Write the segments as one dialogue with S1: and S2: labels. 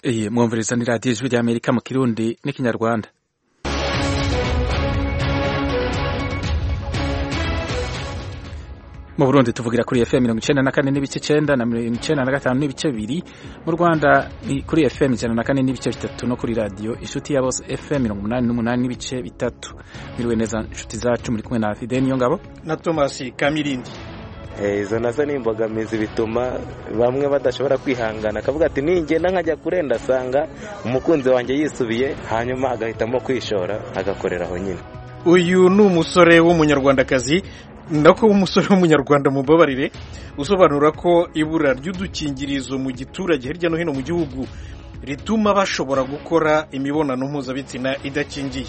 S1: iyi mwumviriza ni radiyo ijwi rya amerika mu kirundi n'ikinyarwanda mu burundi tuvugira kuri fm mirongo icenda na kane n'ibice icenda na mirongo icenda na gatanu n'ibice bibiri mu rwanda ni kuri fm ijana na kane n'ibice bitatu no kuri radiyo inshuti ya bose fm mirongo umunani n'umunani n'ibice bitatu miriwe neza inshuti zacu muri kumwe na fide niyo ngabo
S2: na tomasi kamirindi
S3: izo nazo ni imbogamizi bituma bamwe badashobora kwihangana akavuga ati ningenda nkajya kurenda asanga umukunzi wanjye yisubiye hanyuma agahitamo kwishora agakorera aho nyine
S2: uyu ni umusore w'umunyarwandakazi nako w'umusore w'umunyarwanda mubabarire usobanura ko ibura ry'udukingirizo mu giturage hirya no hino mu gihugu rituma bashobora gukora imibonano mpuzabitsina idakingiye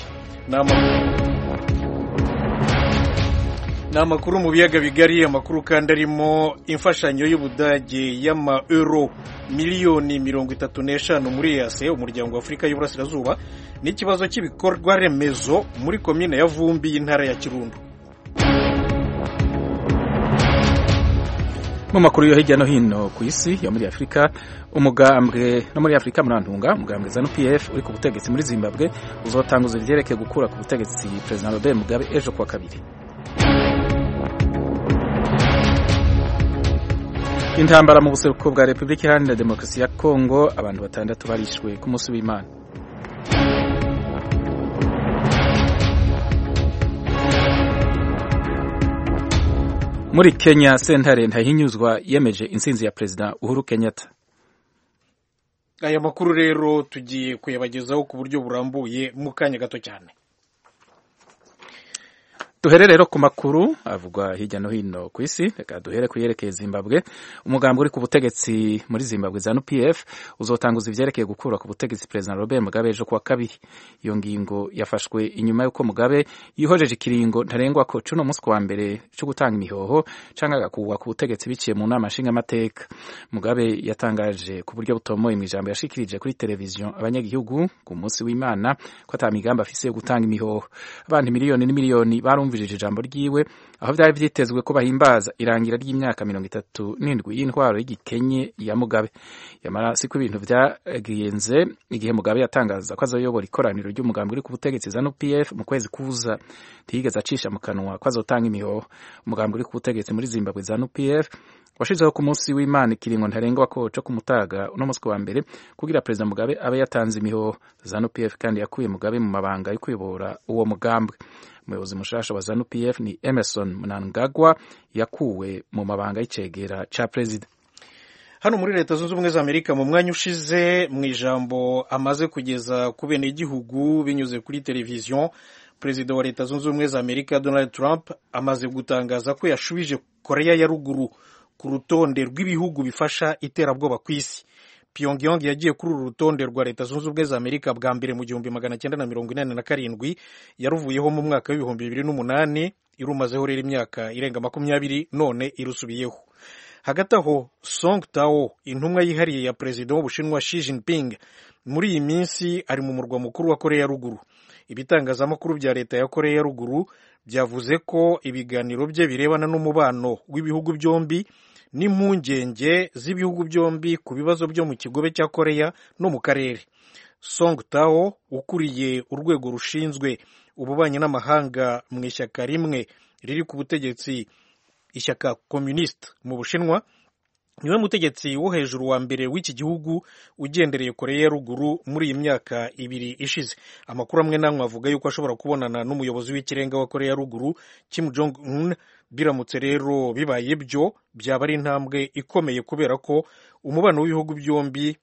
S2: ni amakuru mu biyaga bigari amakuru kandi arimo imfashanyo y'ubudage y'ama euro miliyoni mirongo itatu n'eshanu muri EAC umuryango wa afurika y'uburasirazuba n'ikibazo cy'ibikorwa remezo muri komine ya vumbi y'intara ya kirundo
S1: mu makuru yo hirya no hino ku isi yo muri afurika umugambwe no muri afurika murantunga umugambwe zanu pf uri ku butegetsi muri zimbabwe uzotanguza ivyerekeye gukura ku butegetsi perezida robert mugabe ejo kuwa kabiri intambara mu buseruko bwa repubulika iharanira demokarasi ya kongo abantu batandatu barishwe ku munsi w'imana muri kenya sentare ntahinyuzwa yemeje intsinzi ya perezida uhuru kenyatta
S2: aya makuru rero tugiye kuyabagezaho ku buryo burambuye mu kanya gato cyane
S1: duhere rero ku makuru avugwa hirya no hino ku isi reka duhere ku yerekeye zimbabwe umugambi uri ku butegetsi muri zimbabwe zanu pf uzotanguza ivyerekeye gukura ku butegetsi perezida robert mugabe ejo kuwa kabiri iyo ngingo yafashwe inyuma y'uko mugabe yihojeje ikiringo ntarengwa ko cuno munsi kuwa mbere co gutanga imihoho canke agakurwa ku butegetsi biciye mu nama nshingamateka mugabe yatangaje ku buryo butomoye mw'ijambo yashikirije kuri televiziyo abanyagihugu ku munsi w'imana ko ata migambi afise yo gutanga imihoho abantu miliyoni n'imiliyoni barumva bumvirije ijambo ryiwe aho byari vyitezwe ko bahimbaza irangira ry'imyaka mirongo itatu n'indwi y'intwaro y'igikenye ya mugabe yamara siko ibintu vyagenze igihe mugabe yatangaza ko azoyobora ikoraniro ry'umugambi uri ku butegetsi zanu pf mu kwezi kuza ntiyigeze acisha mu kanwa ko azotanga imihoho umugambi uri ku butegetsi muri zimbabwe zanu pf washizeho ku munsi w'imana ikiringo ntarengwa ko co kumutaga uno munsi wa mbere kugira perezida mugabe abe yatanze imihoho zanu pf kandi yakuye mugabe mu mabanga yo kuyobora uwo mugambi umuyobozi mushasha wa zanu pf ni emerson mnangagwa yakuwe mu mabanga y'icegera ca perezida
S2: hano muri leta zunze ubumwe za amerika mu mwanya ushize mu ijambo amaze kugeza ku bene igihugu binyuze kuri televiziyo perezida wa leta zunze ubumwe za amerika donald trump amaze gutangaza ko yashubije koreya ya ruguru ku rutonde rw'ibihugu bifasha iterabwoba ku isi Pyongyang yagiye kuri uru rutonde rwa leta zunze ubumwe za amerika bwa mbere mu gihumbi magana cyenda na mirongo inani na karindwi yaruvuyeho mu mwaka w'ibihumbi bibiri n'umunani irumazeho rero imyaka irenga makumyabiri none irusubiyeho hagati aho song tao intumwa yihariye ya perezida w'ubushinwa Xi Jinping muri iyi minsi ari mu murwa mukuru wa koreya ya ruguru ibitangazamakuru bya leta ya koreya ya ruguru byavuze ko ibiganiro bye birebana n'umubano w'ibihugu byombi n'impungenge z'ibihugu byombi ku bibazo byo mu kigobe cya koreya no mu karere song tao ukuriye urwego rushinzwe ububanyi n'amahanga mu ishyaka rimwe riri ku butegetsi ishyaka communiste mu bushinwa niwe mutegetsi wo hejuru wa mbere w'iki gihugu ugendereye koreya ya ruguru muri iyi myaka ibiri ishize amakuru amwe n'amwe avuga yuko ashobora kubonana n'umuyobozi w'ikirenga wa koreya ya ruguru kim jong un biramutse rero bibaye byo byaba ari intambwe ikomeye kubera ko umubano w'ibihugu byombi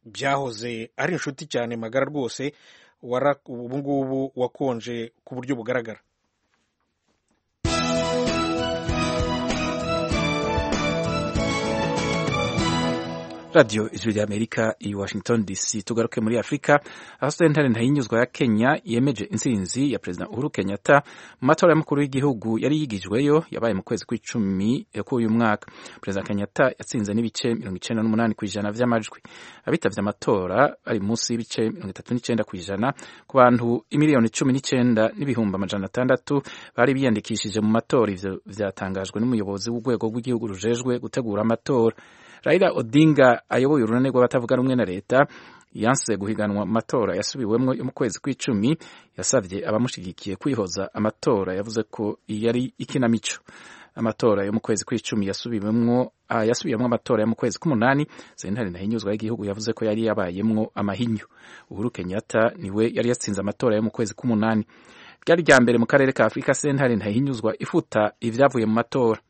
S2: byahoze ari inshuti cyane magara rwose ubu ngubu wakonje ku buryo bugaragara
S1: radiyo ijwi rya amerika i washington dc tugaruke muri afurika aho sentare ntayinyuzwa ya kenya yemeje intsinzi ya perezida uhuru kenyatta mu matora y'umukuru w'igihugu yari yigijweyo yabaye mu kwezi kw'icumi k'uyu mwaka perezida kenyatta yatsinze n'ibice mirongo icenda n'umunani ku ijana vy'amajwi abitavye amatora bari munsi y'ibice mirongo itatu n'icenda ku ijana ku bantu imiliyoni cumi n'icenda n'ibihumbi amajana atandatu bari biyandikishije mu matora ivyo vyatangajwe n'umuyobozi w'urwego rw'igihugu rujejwe gutegura amatora Raila Odinga ayoboye urunani rw'abatavuga rumwe na leta yanse guhiganwa mu matora yasubiwemwo yo mu kwezi kw'icumi yasavye abamushigikiye kwihoza amatora yavuze ko yari ikinamico amatora yo mu kwezi kw'icumi yasubiwemwo uh, yasubiyemwo amatora yo mu kwezi k'umunani sentare ntahinyuzwa y'igihugu yavuze ko yari yabayemwo amahinyu uhuru kenyatta niwe yari yatsinze amatora yo mu kwezi k'umunani ryari rya mbere mu karere ka afurika sentare ntahinyuzwa ifuta ivyavuye mu matora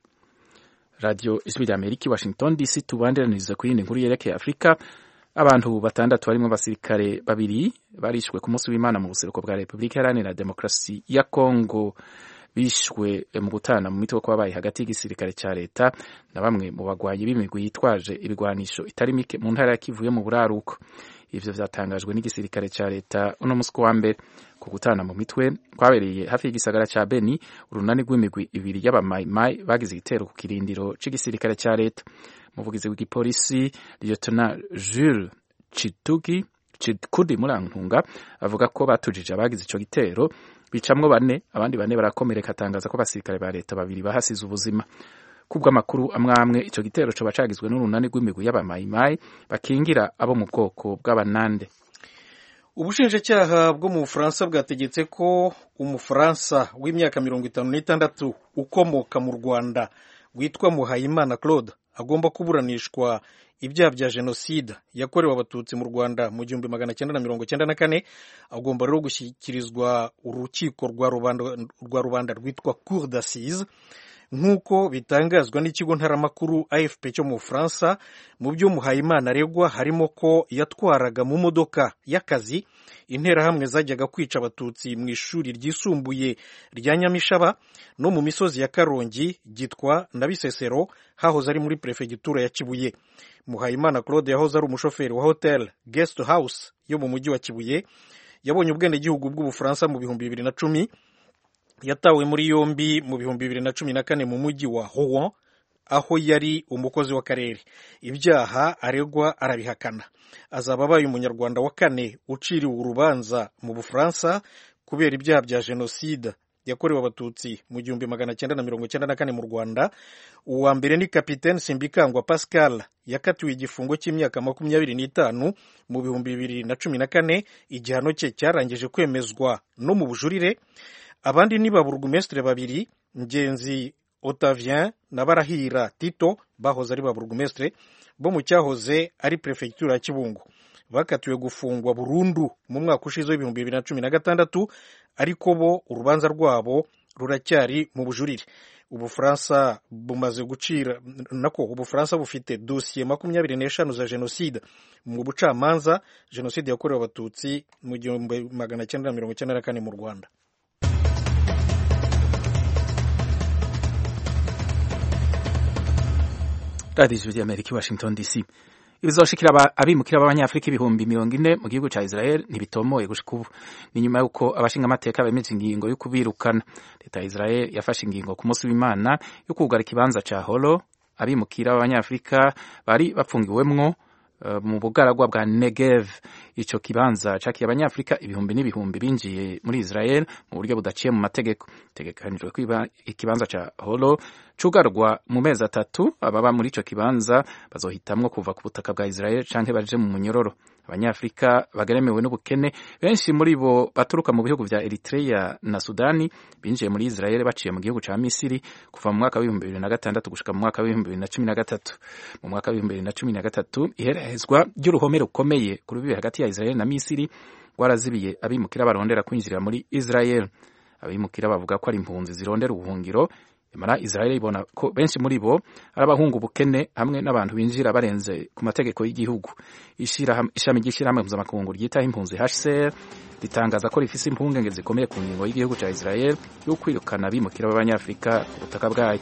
S1: radio ijwi rya amerika washington dc tubandiraniriza ku yindi nkuru yerekeye afurika abantu batandatu barimo abasirikare babiri barishwe ku munsi w'imana mu buseruko bwa repubulika iharanira demokarasi ya kongo bishwe mu gutana mu mitwe kw'abaye hagati y'igisirikare cya leta na bamwe mu bagwanyi b'imigwi yitwaje ibigwanisho itari mike mu ntara ya kivu yo mu buraruko ivyo vyatangajwe n'igisirikare cya leta uno musi wa mbere ku gutana mu mitwe kwabereye hafi y'igisagara cya beni urunani rw'imigwi ibiri y'abamayimayi bagize igitero ku kirindiro c'igisirikare cya leta umuvugizi w'igipolisi lieutenant jules chitugi chikudi murantunga avuga ko batujije abagize ico gitero bicamwo bane abandi bane barakomereka atangaza ko abasirikare ba leta babiri bahasize ubuzima kubw'amakuru amwe amwe ico gitero coba cagizwe n'urunani rw'imigwi y'abamayimayi bakingira abo mu bwoko bw'abanande
S2: ubushinjacyaha bwo mu bufaransa bwategetse ko umufaransa w'imyaka mirongo itanu n'itandatu ukomoka mu rwanda witwa muhayimana claude agomba kuburanishwa ibyaha bya jenoside yakorewe abatutsi mu rwanda mu gihumbi magana cyenda na mirongo cyenda na kane agomba rero gushyikirizwa urukiko rwa rubanda, rwa rubanda rwitwa cour d'assise nk'uko bitangazwa n'ikigo ntaramakuru afp cyo mu bufaransa mu byo muhayimana aregwa harimo ko yatwaraga mu modoka y'akazi interahamwe zajyaga kwica abatutsi mu ishuri ryisumbuye rya nyamishaba no mu misozi ya karongi gitwa na bisesero hahoze ari muri perefegitura ya kibuye muhayimana claude yahoze ari umushoferi wa hotel guest house yo mu mujyi wa kibuye yabonye ubwenegihugu bw'ubufaransa mu bihumbi bibiri na cumi yatawe muri yombi mu bihumbi bibiri na cumi na kane mu mujyi wa Rouen aho yari umukozi w'akarere ibyaha aregwa arabihakana azaba abaye umunyarwanda wa kane uciriwe urubanza mu bufaransa kubera ibyaha bya jenoside yakorewe abatutsi mu gihumbi magana cyenda na mirongo cyenda na kane mu rwanda uwa mbere ni kapitene simbikangwa pascal yakatiwe igifungo cy'imyaka makumyabiri n'itanu mu bihumbi bibiri na cumi na kane igihano cye cyarangije kwemezwa no mu bujurire abandi ni ba burugumesitiri babiri ngenzi otavien na barahira tito bahoze ari ba burugumesitiri bo mu cyahoze ari perefegitura ya kibungo bakatiwe gufungwa burundu mu mwaka ushize w'ibihumbi bibiri na cumi na gatandatu ariko bo urubanza rwabo ruracyari mu bujurire ubufaransa bumaze gucira nako ubufaransa bufite dosiye makumyabiri n'eshanu za jenoside mu bucamanza jenoside yakorewe abatutsi mu gihumbi magana cyenda na mirongo icyenda na kane mu rwanda
S1: radiyo ijwi ry'amerika i washington dc ibizoshikira abimukira b'abanyafurika ibihumbi mirongo ine mu gihugu ca israel ntibitomoye gushika ubu ni nyuma y'uko abashinga amateka bemeje ingingo yo kubirukana leta ya israel yafashe ingingo ku munsi w'imana yo kugara ikibanza ca holo abimukira b'abanyafurika bari bapfungiwemwo mu bugaragwa bwa Negev ico kibanza cakiye abanyafrika ibihumbi n'ibihumbi binjiye muri Israel mu buryo budaciye mu mategeko tegekanijwe kwiba ikibanza ca Holo cugarwa mu mezi atatu ababa muri ico kibanza bazohitamwo kuva ku butaka bwa Israel canke baje mu munyororo abanyafrika bageremewe n'ubukene benshi muri bo baturuka mu bihugu vya Eritrea na Sudani binjiye muri Israel baciye mu gihugu ca Misiri kuva mu mwaka w'ibihumbi bibiri na gatandatu gushika mu mwaka w'ibihumbi bibiri na cumi na gatatu mu mwaka w'ibihumbi bibiri na cumi na gatatu iherahezwa ry'uruhome rukomeye ku rubibe hagati ya Israel na Misiri rwarazibiye abimukira barondera kwinjira muri Israel abimukira bavuga ko ari impunzi zirondera ubuhungiro imara Israel ibona ko benshi muri bo ari abahungu ubukene hamwe n'abantu binjira barenze ku mategeko y'igihugu ishami ry'ishyirahamwe mpuzamakungu ryitaho impunzi HCR ritangaza ko rifise impungenge zikomeye ku ngingo y'igihugu cya Israel yo kwirukana abimukira b'abanyafrika ku butaka bwayo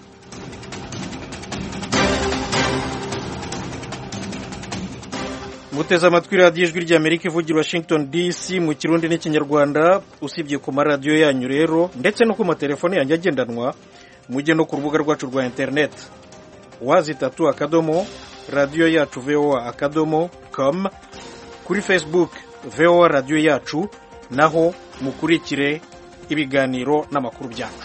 S2: muteze amatwi radiyo ijwi ry'amerika ivugira washington dc mu kirundi n'ikinyarwanda usibye ku maradiyo yanyu rero ndetse no ku matelefone yanjye agendanwa mujye no ku rubuga rwacu rwa interineti wazi itatu akadomo radiyo yacu voa akadomo com kuri facebook voa radiyo yacu naho mukurikire ibiganiro n'amakuru byacu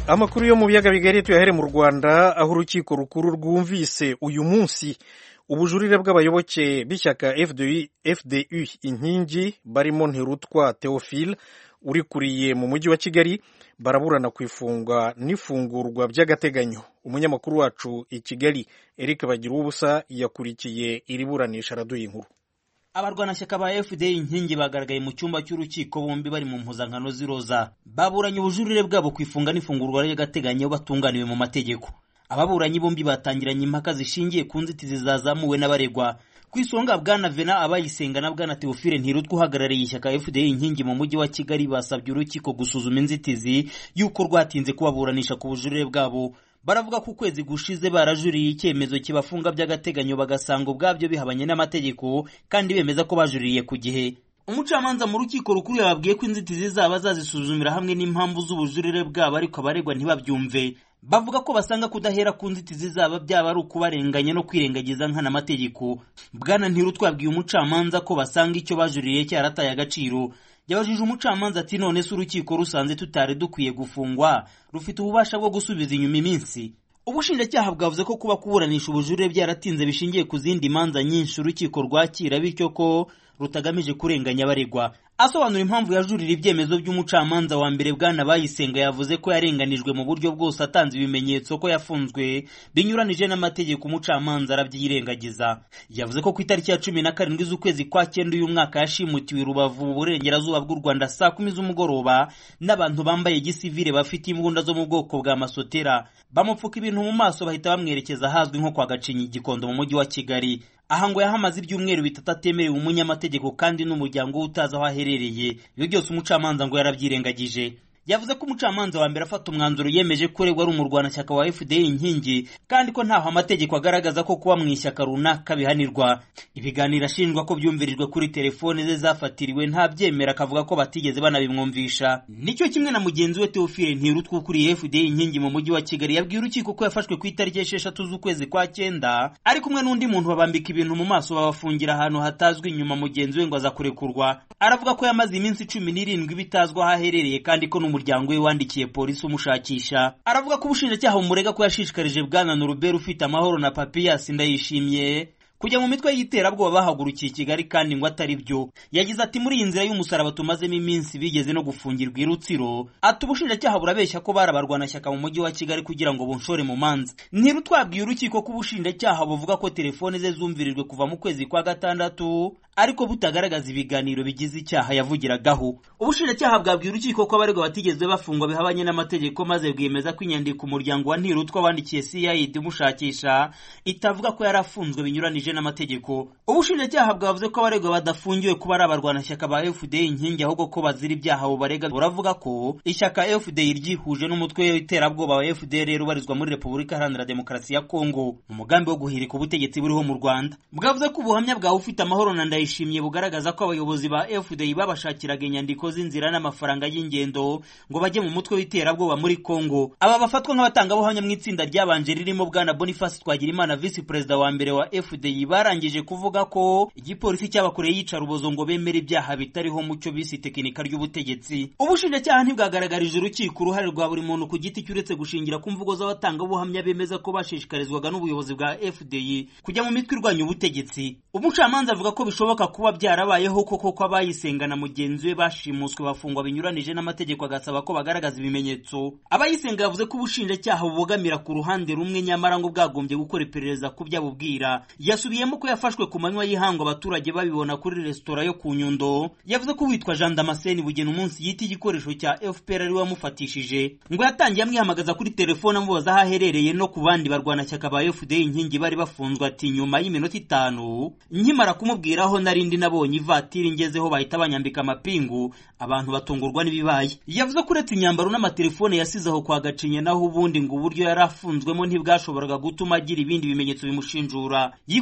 S2: amakuru yo mu biyaga bigari tuyahere mu rwanda aho urukiko rukuru rwumvise uyu munsi ubujurire bw'abayoboke b'ishyaka fdu, fdu inkingi barimo ntirutwa theophile urikuriye mu mujyi wa kigali baraburana ku ifungwa n'ifungurwa by'agateganyo umunyamakuru wacu i kigali eric bagira ubusa yakurikiye iri buranisha araduha inkuru
S4: abarwanashyaka ba fda inkingi bagaragaye mu cyumba cy'urukiko bombi bari mu mpuzankano z'iroza baburanye ubujurire bwabo ku ifunga n'ifungurwa ry'agateganyo batunganiwe mu mategeko ababuranyi bombi batangiranye impaka zishingiye ku nzitizi zazamuwe n'abaregwa ku isonga bwana vena abayisenga na bwana teofile ntirutwa uhagarariye ishyaka fda inkingi mu mujyi wa kigali basabye urukiko gusuzuma inzitizi y'uko rwatinze kubaburanisha ku bujurire bwabo baravuga ko ukwezi gushize barajuriye icyemezo kibafunga by'agateganyo bagasanga ubwabyo bihabanye n'amategeko kandi bemeza ko bajuririye ku gihe umucamanza mu rukiko rukuru yababwiye ko inzitizi zaba azazisuzumira hamwe n'impamvu z'ubujurire bwabo ariko abaregwa ntibabyumve bavuga ko basanga kudahera ku nzitizi zaba byaba ari ukubarenganya no kwirengagiza nkana amategeko bwana ntirutwabwiye umucamanza ko basanga icyo bajuririye cyarataye agaciro yabajije umucamanza ati none se urukiko rusanze tutari dukwiye gufungwa rufite ububasha bwo gusubiza inyuma iminsi ubushinjacyaha bwavuze ko kuba kuburanisha ubujurire byaratinze bishingiye ku zindi manza nyinshi urukiko rwakira bityo ko rutagamije kurenganya abaregwa asobanura impamvu yajurira ibyemezo by'umucamanza wa mbere bwana bayisenga yavuze ko yarenganijwe mu buryo bwose atanze ibimenyetso ko yafunzwe binyuranije n'amategeko umucamanza arabyirengagiza yavuze ko ku itariki ya cumi na karindwi z'ukwezi kwa cyenda uyu mwaka yashimutiwe rubavu mu burengerazuba bw'u rwanda saa kumi z'umugoroba n'abantu bambaye gisivire bafite imbunda zo mu bwoko bwa masotera bamupfuka ibintu mu maso bahita bamwerekeza ahazwi nko kwa gacinyi gikondo mu mujyi wa kigali aha ngo yahamaze ibyumweru bitatu atemerewe umunyamategeko kandi n'umuryango we utazi aho aherereye ibyo byose umucamanza ngo yarabyirengagije yavuze ko umucamanza wa mbere afata umwanzuro yemeje ko uregwa ari umurwanashyaka wa fda inkingi kandi ko ntaho amategeko agaragaza ko kuba mu ishyaka runaka bihanirwa ibiganiro ashinjwa ko byumvirijwe kuri telefone ze zafatiriwe ntabyemera akavuga ko batigeze banabimwumvisha nicyo kimwe na mugenzi we teofile ntirutwa ukuriye fda inkingi mu mujyi wa kigali yabwiye urukiko ko yafashwe ku itariki esheshatu z'ukwezi kwa cyenda ari kumwe n'undi muntu babambika ibintu mu maso babafungira ahantu hatazwi inyuma mugenzi we ngo aza kurekurwa aravuga ko yamaze iminsi cumi n'irindwi bitazwi aho aherereye kandi ko n'umuryango we wandikiye polisi umushakisha aravuga ko ubushinjacyaha bumurega ko yashishikarije bwana Norbert ufite amahoro na papiyasi ndayishimiye kujya mu mitwe y'iterabwoba bahagurukiye i kigali kandi ngo atari byo yagize ati muri iyi nzira y'umusaraba tumazemo iminsi bigeze no gufungirwa i rutsiro ati ubushinjacyaha burabeshya ko bari abarwanashyaka mu mujyi wa kigali kugira ngo bunshore mu manza ntirutwabwiye urukiko ko ubushinjacyaha buvuga ko telefone ze zumvirijwe kuva mu kwezi kwa gatandatu ariko butagaragaza ibiganiro bigize icyaha yavugiragaho ubushinjacyaha bwabwiye urukiko ko abaregwa batigeze bafungwa bihabanye n'amategeko maze bwemeza ko inyandiko umuryango wa ntirutwa wandikiye cid umushakisha itavuga ko yari afunzwe binyuranije n'amategeko ubushinjacyaha bwavuze ko abaregwa badafungiwe kuba ari abarwanashyaka ba fda inkingi ahubwo ko bazira ibyaha bubarega buravuga ko ishyaka fda ryihuje n'umutwe w'iterabwoba wa fdr ubarizwa muri repubulika iharanira demokarasi ya kongo mu mugambi wo guhirika ubutegetsi buriho mu rwanda bwavuze ko ubuhamya bwawe ufite amahoro na ndayishimiye bugaragaza ko abayobozi ba fda babashakiraga inyandiko z'inzira n'amafaranga y'ingendo ngo bajye mu mutwe w'iterabwoba muri kongo aba bafatwa nk'abatangabuhamya mu itsinda ryabanje ririmo bwana boniface twagirimana visi perezida wa mbere wa fda barangije kuvuga ko igipolisi cyabakoreye yicarubozo ngo bemere ibyaha bitariho mu cyo bise tekinika ry'ubutegetsi ubushinjacyaha ntibwagaragarije urukiko uruhare rwa buri muntu ku giti cye uretse gushingira ku mvugo z'abatangabuhamya bemeza ko bashishikarizwaga n'ubuyobozi bwa fda kujya mu mitwe irwanya ubutegetsi umucamanza avuga ko bishoboka kuba byarabayeho koko ko abayisenga na mugenzi we bashimuswe bafungwa binyuranije n'amategeko agasaba ko bagaragaza ibimenyetso abayisenga yavuze ko ubushinjacyaha bubogamira ku ruhande rumwe nyamara ngo bwagombye gukora iperereza ku byo abubwira yasubiyemo ko yafashwe ku manywa y'ihangu abaturage babibona kuri resitora yo ku nyundo yavuze ko witwa jean damascene bugena umunsi yita igikoresho cya fpr ari wamufatishije ngo yatangiye amwihamagaza kuri telefone amubaza aho aherereye no ku bandi barwanashyaka ba fda inkingi bari bafunzwe ati nyuma y'iminota itanu nkimara kumubwira aho narindi nabonye ivatiri ngezeho bahita banyambika amapingu abantu batungurwa n'ibibaye yavuze ko uretse imyambaro n'amatelefone yasize aho kwa gacinya naho ubundi ngo uburyo yari afunzwemo ntibwashoboraga gutuma agira ibindi bimenyetso bimushinjura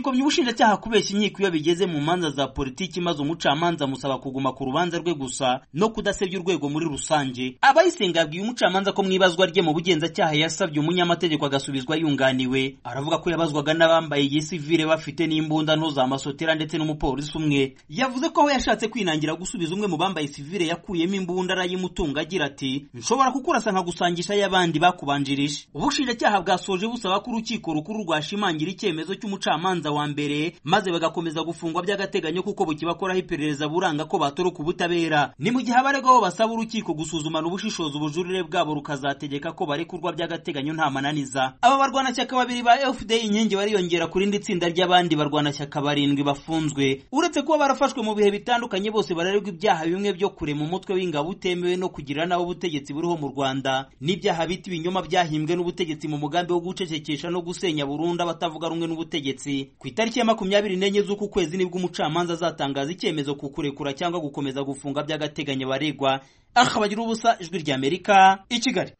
S4: yapfobye ubushinjacyaha kubeshya inkiko iyo bigeze mu manza za politiki maze umucamanza amusaba kuguma ku rubanza rwe gusa no kudasebya urwego muri rusange abayisenga yabwiye umucamanza ko mu ibazwa rye mu bugenzacyaha yasabye umunyamategeko agasubizwa yunganiwe aravuga ko yabazwaga n'abambaye igisivire bafite n'imbunda nto za masotera ndetse n'umupolisi umwe yavuze ko aho yashatse kwinangira gusubiza umwe mu bambaye sivire yakuyemo imbunda arayimutunga agira ati nshobora kukurasa nkagusangisha y'abandi bakubanjirije ubushinjacyaha bwasoje busaba ko urukiko rukuru rwashimangira icyemezo cy'umucamanza wa mbere maze bagakomeza gufungwa by'agateganyo kuko bukibakoraho iperereza buranga ko batoroka ubutabera ni mu gihe abaregwaho basaba urukiko gusuzumana ubushishozi ubujurire bwabo rukazategeka ko barekurwa by'agateganyo nta mananiza aba barwanashyaka babiri ba fda inkingi bariyongera ku rindi tsinda ry'abandi barwanashyaka barindwi bafunzwe uretse kuba barafashwe mu bihe bitandukanye bose barererwa ibyaha bimwe byo kurema umutwe w'ingabo utemewe no kugira naho ubutegetsi buriho mu rwanda n'ibyaha bita ibinyoma byahimbwe n'ubutegetsi mu mugambi wo gucecekesha no gusenya burundu abatavuga rumwe n'ubutegetsi ku itariki ya makumyabiri n'enye z'uku kwezi nibwo umucamanza azatangaza icyemezo ku kurekura cyangwa gukomeza gufunga by'agateganyo baregwa aha bagira ubusa ijwi ry'amerika i kigali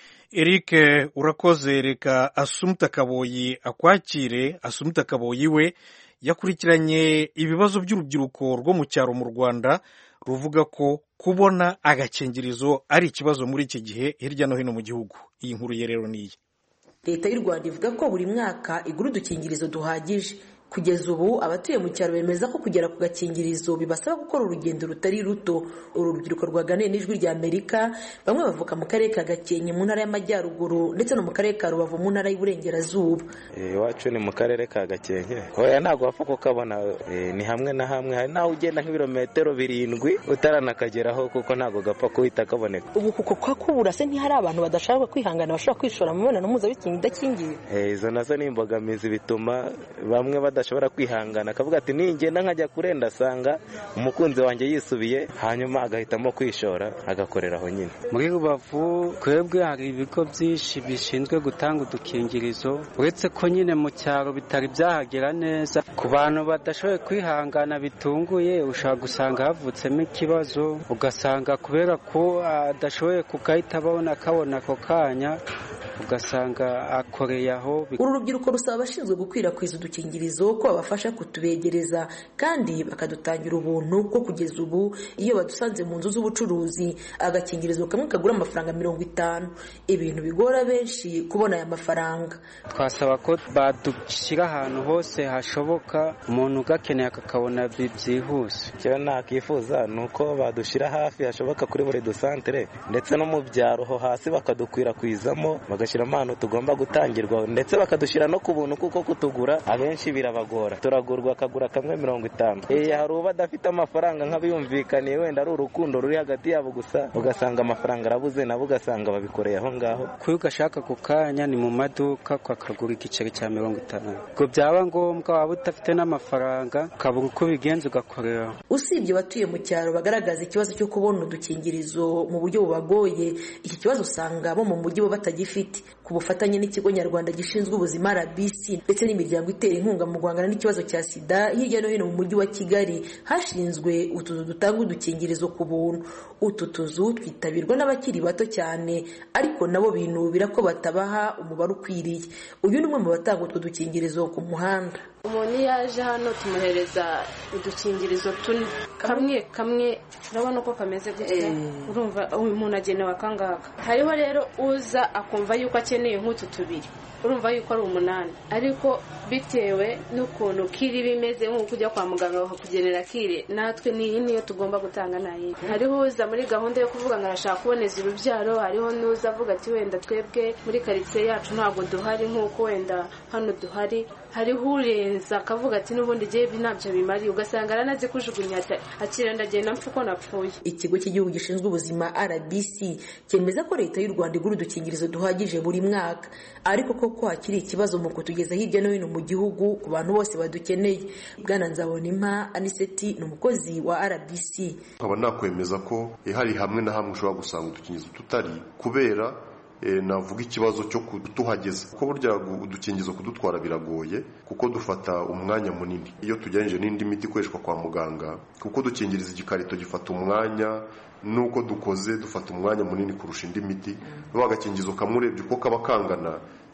S2: eric urakoze reka asumuta kaboyi akwakire asumuta kaboyi we yakurikiranye ibibazo by'urubyiruko rwo mu cyaro mu rwanda ruvuga ko kubona agakingirizo ari ikibazo muri iki gihe hirya no hino mu gihugu iyi nkuru ye rero ni iyi
S5: leta y'u rwanda ivuga ko buri mwaka igura udukingirizo duhagije kugeza ubu abatuye mu cyaro bemeza ko kugera ku gakingirizo bibasaba gukora urugendo rutari ruto uru rubyiruko rwaganiye n'ijwi rya amerika bamwe bavuka mu karere ka gakenke mu ntara y'amajyaruguru ndetse no mu karere ka rubavu mu ntara y'uburengerazuba
S3: iwacu ni mu karere ka gakenke oya ntabwo wapfa kukabona ni hamwe na hamwe hari naho ugenda nk'ibirometero birindwi utaranakageraho kuko ntabwo gapfa kuhita kaboneka
S5: ubu kuko kwakubura se ntihari abantu badashaka kwihangana bashobora kwishora mu mibonano mpuzabitsina idakingiye
S3: izo nazo ni imbogamizi bituma bamwe badashobora kwihangana akavuga ati ningenda nkajya kure ndasanga umukunzi wanjye yisubiye hanyuma agahitamo kwishora agakorera aho nyine
S6: muri rubavu twebwe hari ibigo byinshi bishinzwe gutanga udukingirizo uretse ko nyine mu cyaro bitari byahagera neza ku bantu badashoboye kwihangana bitunguye ushobora gusanga havutsemo ikibazo ugasanga kubera ko adashoboye kugahita abona akabona ako kanya ugasanga akoreye aho
S5: uru rubyiruko rusaba abashinzwe gukwirakwiza udukingirizo ko babafasha kutubegereza kandi bakadutangira ubuntu ko kugeza ubu iyo badusanze mu nzu z'ubucuruzi agakingirizo kamwe kagura amafaranga mirongo itanu ibintu bigora benshi kubona aya mafaranga
S6: twasaba ko badushyira ahantu hose hashoboka umuntu ugakeneye akakabona byihuse
S3: icyo nakwifuza ni uko badushyira hafi hashoboka kuri buri dusantere ndetse no mu byaro ho hasi bakadukwirakwizamo bagashyiramo ahantu tugomba gutangirwa ndetse bakadushyira no ku buntu kuko kutugura abenshi birabagora turagurwa akagura kamwe mirongo itanu hari uba adafite amafaranga nk'abiyumvikaniye wenda ari urukundo ruri hagati yabo gusa ugasanga amafaranga arabuze nabo ugasanga babikoreye aho ngaho
S6: kuyo ugashaka ku kanya ni mu maduka kakagura igiceri cya mirongo itanu ngo byaba ngombwa waba udafite n'amafaranga ukabura uko ubigenza ugakorera
S5: usibye abatuye mu cyaro bagaragaza ikibazo cyo kubona udukingirizo mu buryo bubagoye iki kibazo usanga bo mu mujyi bo batagifite ku bufatanye n'ikigo nyarwanda gishinzwe ubuzima rbc ndetse n'imiryango itera inkunga mu guhangana n'ikibazo cya sida hirya no hino mu mujyi wa kigali hashinzwe utuzu dutanga udukingirizo ku buntu utu tuzu twitabirwa n'abakiri bato cyane ariko nabo binubira ko batabaha umubare ukwiriye uyu ni umwe mu batanga utwo dukingirizo ku muhanda
S7: umuntu iyo aje hano tumuhereza udukingirizo tune kamwe kamwe urabona uko kameze gutya urumva umuntu agenewe akangaka hariho rero uza akumva yuko akeneye nk'utu tubiri urumva yuko ari umunani ariko bitewe n'ukuntu kiri bimeze nk'uko ujya kwa muganga bakakugenera kire natwe niyi niyo tugomba gutanga nayo hariho uza muri gahunda yo kuvuga ngo arashaka kuboneza urubyaro hariho n'uza avuga ati wenda twebwe muri karitsiye yacu ntabwo duhari nk'uko wenda hano duhari hariho urenza akavuga ati n'ubundi igihe ntabyo bimariye ugasanga aranazi kujugunya akira ndagenda mpfa uko napfuye
S5: ikigo cy'igihugu gishinzwe ubuzima rbc cyemeza ko leta y'u rwanda igura udukingirizo duhagije buri mwaka ariko koko hakiri ikibazo mu kutugeza hirya no hino mu gihugu ku bantu bose badukeneye bwana nzabonimpa aniseti ni umukozi wa rbc
S8: nkaba nakwemeza ko hari hamwe na hamwe ushobora gusanga udukingirizo tutari kubera navuga ikibazo cyo kutuhageza kuko burya udukingizo kudutwara biragoye kuko dufata umwanya munini iyo tugereranyije n'indi miti ikoreshwa kwa muganga kuko dukingiriza igikarito gifata umwanya nuko dukoze dufata umwanya munini kurusha indi miti n'uwo agakingizo kamwe urebye uko kaba kangana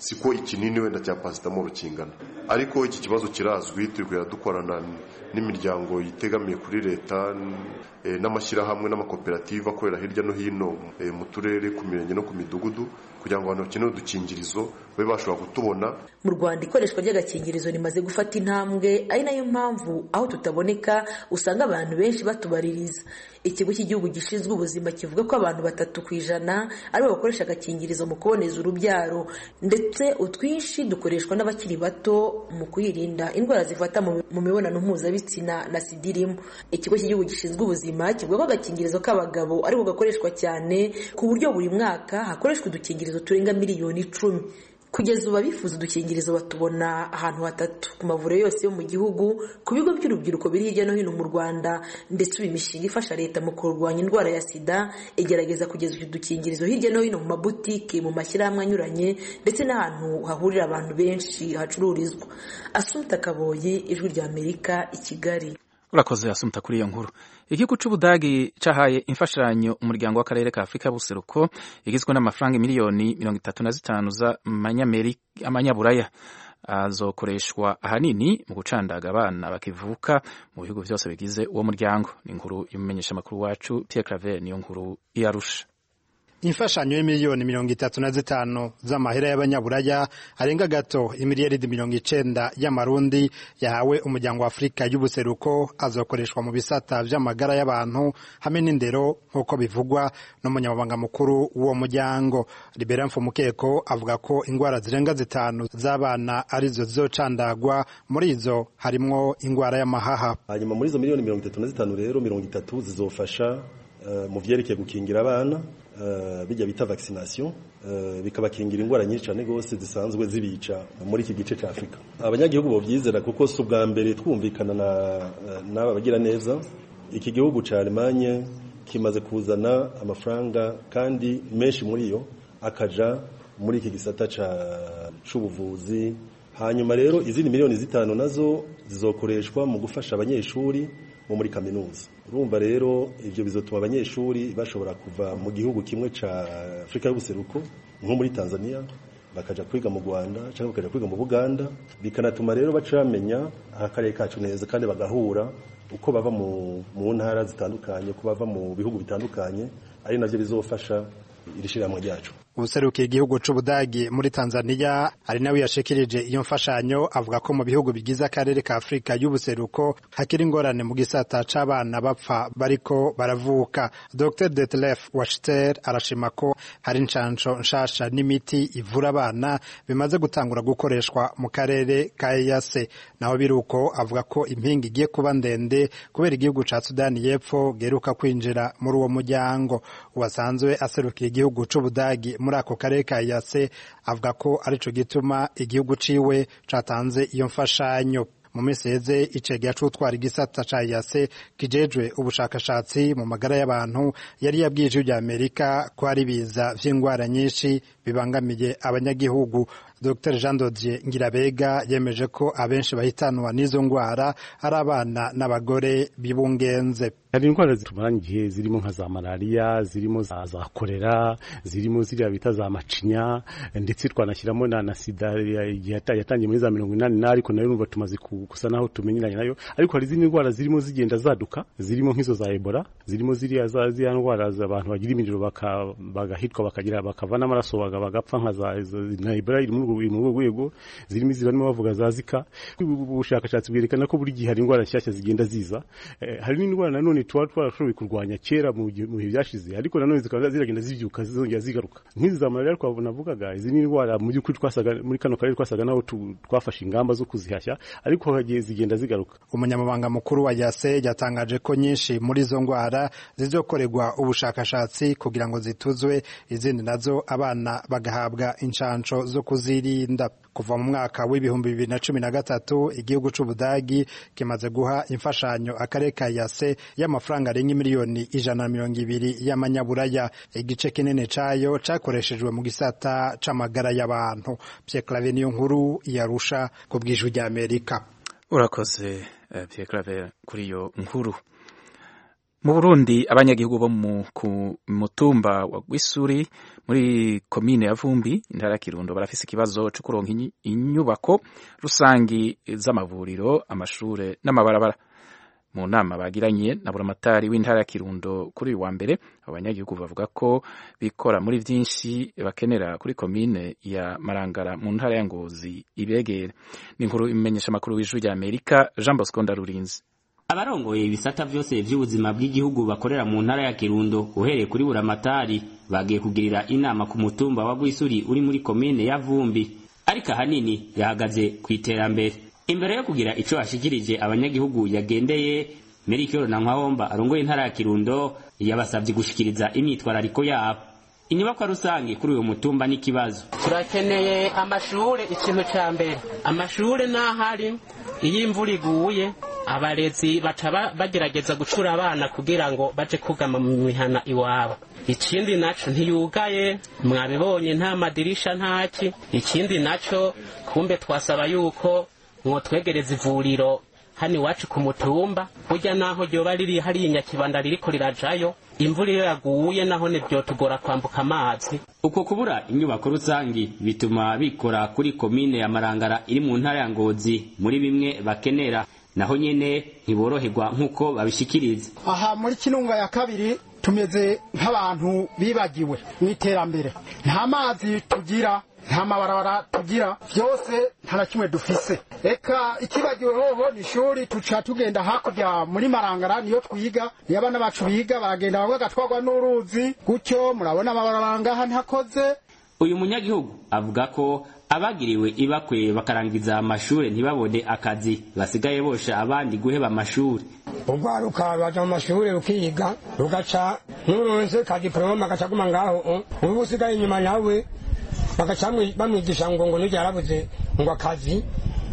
S8: siko ikinini wenda cya pasitamoro kingana ariko iki kibazo kirazwi turi kugenda dukorana n'imiryango yitegamiye kuri leta n'amashyirahamwe n'amakoperative akorera hirya no hino mu turere ku mirenge no ku midugudu kugira ngo abantu bakeneye udukingirizo babe bashobora kutubona
S5: mu rwanda ikoreshwa ry'agakingirizo rimaze gufata intambwe ari nayo mpamvu aho tutaboneka usanga abantu benshi batubaririza ikigo cy'igihugu gishinzwe ubuzima kivuga ko abantu batatu ku ijana aribo bakoresha agakingirizo mu kuboneza urubyaro ndetse utwinshi dukoreshwa n'abakiri bato mu kwirinda indwara zifata mu mibonano mpuzabitsina na sida irimo ikigo cy'igihugu gishinzwe ubuzima kivuga ko agakingirizo k'abagabo ariko gakoreshwa cyane ku buryo buri mwaka hakoreshwa udukingirizo turenga miliyoni icumi kugeza ubu abifuza udukingirizo batubona ahantu hatatu ku mavuriro yose yo mu gihugu ku bigo by'urubyiruko biri hirya no hino mu rwanda ndetse ubu imishinga ifasha leta mu kurwanya indwara ya sida igerageza kugeza utu dukingirizo hirya no hino mu mabutike mu mashyirahamwe anyuranye ndetse n'ahantu hahurira abantu benshi hacururizwa asumta kaboye ijwi rya amerika i kigali
S1: urakoze asumta kuri iyo nkuru igihugu c'ubudagi cahaye imfashanyo umuryango w'akarere ka afurika y'ubuseruko igizwe n'amafaranga miliyoni mirongo itatu na zitanu z'amanyaburaya azokoreshwa ahanini mu gucandaga abana bakivuka mu bihugu byose bigize uwo muryango ni inkuru y'umumenyeshamakuru wacu Pierre Claver niyo nkuru iyarusha
S9: imfashanyo y'imiliyoni mirongo itatu na zitanu z'amahera y'abanyaburaya arenga gato imiliyaridi mirongo icenda y'amarundi yahawe umuryango wa afurika y'ubuseruko azokoreshwa mu bisata vy'amagara y'abantu hamwe n'indero nk'uko bivugwa n'umunyamabanga mukuru w'uwo muryango libera mfumukeko avuga ko ingwara zirenga zitanu z'abana arizo zizocandagwa muri izo harimwo ingwara y'amahaha
S10: hanyuma muri izo miliyoni mirongo itatu na zitanu rero mirongo itatu zizofasha uh, mu vyerekeye gukingira abana bijya bita vaccination bikabakingira indwara nyinshi cyane rwose zisanzwe zibica muri iki gice cya afurika abanyagihugu babyizera kuko si ubwa mbere twumvikana n'aba bagira neza iki gihugu cya alemanye kimaze kuzana amafaranga kandi menshi muri yo akaja muri iki gisata cy'ubuvuzi hanyuma rero izindi miliyoni zitanu nazo zizokoreshwa mu gufasha abanyeshuri bo muri kaminuza urumva rero ibyo bizatuma abanyeshuri bashobora kuva mu gihugu kimwe cya afurika y'ubuseruko nko muri tanzania bakaja kwiga mu rwanda cyangwa bakaja kwiga mu buganda bikanatuma rero baca bamenya akarere kacu neza kandi bagahura uko bava mu ntara zitandukanye uko bava mu bihugu bitandukanye ari nabyo bizofasha iri shyirahamwe ryacu
S9: ubuserukiye igihugu c'ubudagi muri Tanzania ari nawe yashikirije iyo mfashanyo avuga ko mu bihugu bigize akarere ka Afrika y'ubuseruko hakiri ingorane mu gisata c'abana bapfa bariko baravuka Dr Detlef Wachter arashima ko hari incanco nshasha n'imiti ivura abana bimaze gutangura gukoreshwa mu karere ka EAC naho biruko avuga ko impinga igiye kuba ndende kubera igihugu ca Sudani y'Epfo geruka kwinjira muri uwo muryango uwasanzwe aserukiye igihugu c'ubudagi muri ako karere ka yase avuga ko arico gituma igihugu ciwe catanze iyo mfashanyo mu minsi heze icegera c'utwara igisata ca yase kijejwe ubushakashatsi mu magara y'abantu yari yabwiye ijwi rya amerika ko hari ibiza vy'ingwara nyinshi bibangamiye abanyagihugu Dr Jean Dodier Ngirabega yemeje ko abenshi bahitanwa n'izo ngwara ari abana n'abagore bibungenze
S11: hari indwara zitumaranye igihe zirimo nka za malariya zirimo za, za kolera zirimo ziriya bita za macinya ndetse twanashyiramo na, na sida yatangiye muri za mirongo inani na ariko nayo numva tumaze gusa naho tumenyeranye nayo ariko hari izindi ndwara zirimo zigenda zaduka zirimo nk'izo za ebola zirimo ziriya za ziriya ndwara abantu bagira imiriro bagahitwa bakagira bakava n'amaraso bagapfa nka za na ebola iri muri mu rwego zirimo izi barimo bavuga za zika ubushakashatsi bwerekana ko buri gihe hari indwara nshyashya zigenda ziza hari n'indwara nanone tuba twarashoboye kurwanya kera mu bihe byashize ariko nanone zikaba ziragenda zibyuka zizongera zigaruka nk'izi za malariya twavugaga izi ni indwara mu by'ukuri twasaga muri kano karere twasaga naho twafashe ingamba zo kuzihashya ariko hagiye zigenda zigaruka
S9: umunyamabanga mukuru wa yase yatangaje ko nyinshi muri izo ndwara zizokorerwa ubushakashatsi kugira ngo zituzwe izindi nazo abana bagahabwa inshansho zo kuzirinda kuva mu mwaka w'ibihumbi bibiri na cumi na gatatu igihugu c'ubudagi kimaze guha imfashanyo akarere ka yase y'amafaranga arenga miliyoni ijana na mirongo ibiri y'amanyaburaya igice kinini cayo cakoreshejwe mu gisata c'amagara y'abantu Pierre Claver niyo nkuru yarusha ku bw'ijwi ry'Amerika
S1: urakoze uh, Pierre Claver kuri iyo nkuru mu burundi abanyagihugu bo ku mutumba wa gwisuri muri komine ya vumbi intara ya kirundo barafise ikibazo cyo kuronka inyubako rusangi z'amavuriro amashure n'amabarabara mu nama bagiranye na buramatari w'intara ya kirundo kuri uyu wa mbere abanyagihugu bavuga ko bikora muri byinshi bakenera kuri komine ya marangara mu ntara ya ngozi ibegere ni inkuru imenyesha amakuru w'ijwi rya amerika jean bosco ndarurinzi
S12: abarongoye ibisata vyose vy'ubuzima bw'igihugu bakorera mu ntara ya kirundo uhereye kuri buramatari bagiye kugirira inama ku mutumba wa gwisuri uri muri komine ya vumbi ariko ahanini yahagaze ku iterambere imbere yo kugira ico ashikirije abanyagihugu yagendeye merikiro na nkwahomba arongoye intara ya kirundo yabasavye gushikiriza imyitwarariko yabo inyubakwa rusange kuri uyu mutumba n'ikibazo
S13: turakeneye amashure ikintu ca mbere amashure n'ahari iyo imvura iguye abarezi baca bagerageza gucura abana kugira ngo baje kugama mu mihana iwabo ikindi naco ntiyugaye mwabibonye nta madirisha ntaki ikindi naco kumbe twasaba yuko mwotwegereza ivuriro hano iwacu ku mutumba burya naho ryoba riri hariya inyakibanda ririko rirajayo imvura iyo yaguye naho ntibyotugora kwambuka amazi
S12: uko kubura inyubako rusangi bituma bikora kuri komine ya marangara iri mu ntara ya ngozi muri bimwe bakenera naho nyene ntiboroherwa nk'uko babishikiriza
S14: aha muri kinunga ya kabiri tumeze nk'abantu bibagiwe mu iterambere nta mazi tugira nta mabarabara tugira byose nta na kimwe dufise eka ikibagiwe hoho ni ishuri tuca tugenda hakurya muri marangara niyo twiga niyo abana bacu biga baragenda bamwe bagatwarwa n'uruzi gutyo murabona amabarabara ngaha ntakoze
S12: uyu munyagihugu avuga ko abagiriwe ibakwe bakarangiza amashure ntibabone akazi basigaye bosha abandi guheba amashure
S15: urwaruka baja mu mashure rukiga rugaca nturonse ka diploma gaca guma ngaho ubu usigaye inyuma nawe bagaca bamwigisha ngo ngo nijya yarabuze ngo akazi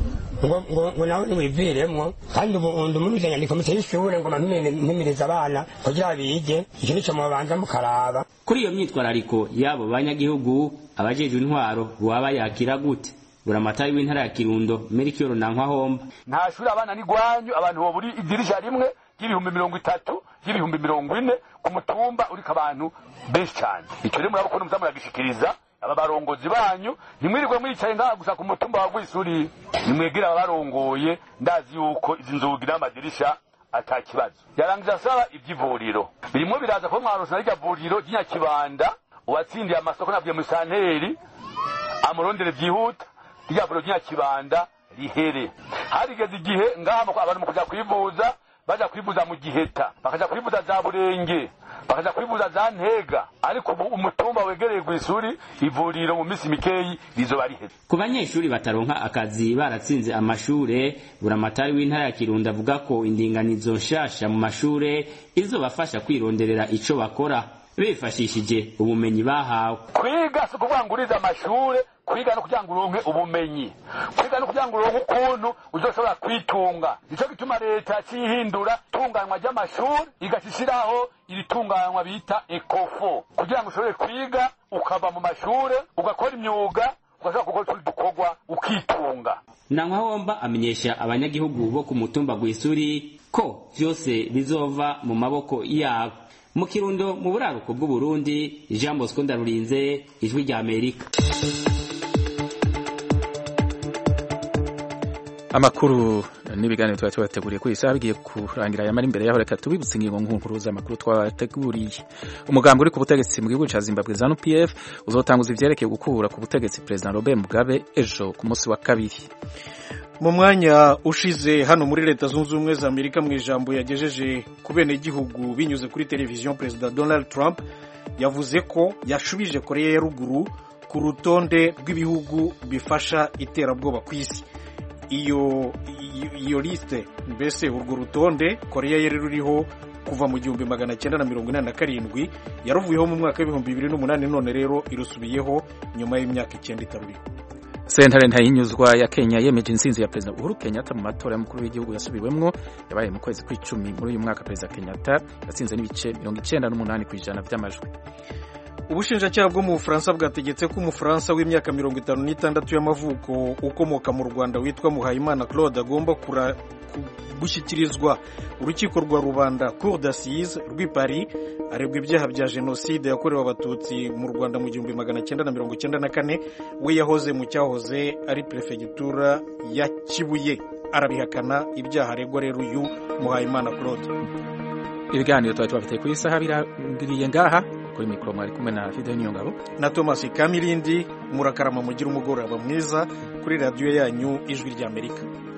S15: ngo ngo ngo nawe niwiviremwo kandi ubu undi muri nyandiko muteye ishure ngo mpimiriza abana kugira bige icyo nico mubanza mukaraba
S12: kuri iyo myitwarariko y'abo banyagihugu abajejwe intwaro waba yakira gute buramatari w'intara ya kirundo merikiyoro na nkwahomba
S16: nta shuri abana n'igwanyu abantu boburi idirisha rimwe ry'ibihumbi mirongo itatu ry'ibihumbi mirongo ine ku mutumba uriko abantu benshi cyane icyo rero muraba ukuntu muza muragishikiriza aba barongozi banyu ntimwirirwe mwicaye ngaha gusa ku mutumba wa gwisuri nimwegere ababarongoye ndazi yuko izi nzugi n'amadirisha ata kibazo yarangije asaba iby'ivuriro birimo biraza kuba mwarose na rya vuriro ry'inyakibanda uwatsindiye amasoko nabwiye muri santeri amurondere byihuta rya vuriro ry'inyakibanda rihere harigeze igihe ngaha abantu mu kuja kwivuza baja kwivuza mu giheta bakaja kwivuza za burenge bakaja kwivuza za ntega ariko ubu umutumba wegereye gw'isuri ivuriro mu misi mikeyi rizoba riheze
S12: ku banyeshuri bataronka akazi baratsinze amashure buramatari w'intara ya kirundo avuga ko indinganizo nshasha mu mashure izobafasha kwironderera ico bakora bifashishije ubumenyi bahawe
S16: kwiga si ukuvuga ngo urize amashure kwiga no kugira ngo uronke ubumenyi kwiga no kugira ngo uronke ukuntu uzoshobora kwitunga nico gituma leta cihindura tunganywa ry'amashuri igashishiraho iri tunganywa bita ekofo kugira ngo ushobore kwiga ukava mu mashure ugakora imyuga ugashobora gukora utundi dukorwa ukitunga
S12: nankahomba amenyesha abanyagihugu bo ku mutumba gw'isuri ko vyose bizova mu maboko yabo mu kirundo mu buraruko bw'uburundi jean bosco ndarurinze ijwi rya amerika
S1: amakuru n'ibiganiro tuba tubateguriye kuri isaha bigiye kurangira yamara imbere yaho reka tubibutse ingingo nkuru z'amakuru twabateguriye umugambi uri ku butegetsi mu gihugu cya zimbabwe zanu pf uzotanguza ivyerekeye gukura ku butegetsi perezida robert mugabe ejo ku munsi wa kabiri
S2: mu mwanya ushize hano muri leta zunze ubumwe za amerika mu ijambo yagejeje ku benegihugu binyuze kuri televiziyo perezida donald trump yavuze ko yashubije koreya ya ruguru ku rutonde rw'ibihugu bifasha iterabwoba ku isi iyo iyo lisite mbese urwo rutonde koreya yari ruriho kuva mu gihumbi magana cyenda na mirongo inani na karindwi yaruvuyeho mu mwaka w'ibihumbi bibiri n'umunani none rero irusubiyeho nyuma y'imyaka icyenda itaruriho
S1: sentare ntayinyuzwa ya kenya yemeje intsinzi ya perezida uhuru kenyatta mu matora y'umukuru w'igihugu yasubiwemwo yabaye mu kwezi kw'icumi muri uyu mwaka perezida kenyatta yatsinze n'ibice mirongo icyenda n'umunani ku ijana by'amajwi
S2: ubushinjacyaha bwo mu bufaransa bwategetse ko umufaransa w'imyaka mirongo itanu n'itandatu y'amavuko ukomoka mu rwanda witwa muhayimana claude agomba gushyikirizwa urukiko rwa rubanda cour d'assise rw'i paris aregwa ibyaha bya jenoside yakorewe abatutsi mu rwanda mu gihumbi magana cyenda na mirongo cyenda na kane we yahoze mu cyahoze ari perefegitura ya kibuye arabihakana ibyaha aregwa rero uyu muhayimana claude
S1: ibiganiro tuba tubafite ku isaha birangiriye ngaha kuri mikoro mwari kumwe na fide niyongabo
S2: na thomas kamirindi murakarama mugira umugoroba mwiza kuri radiyo yanyu ijwi ry'amerika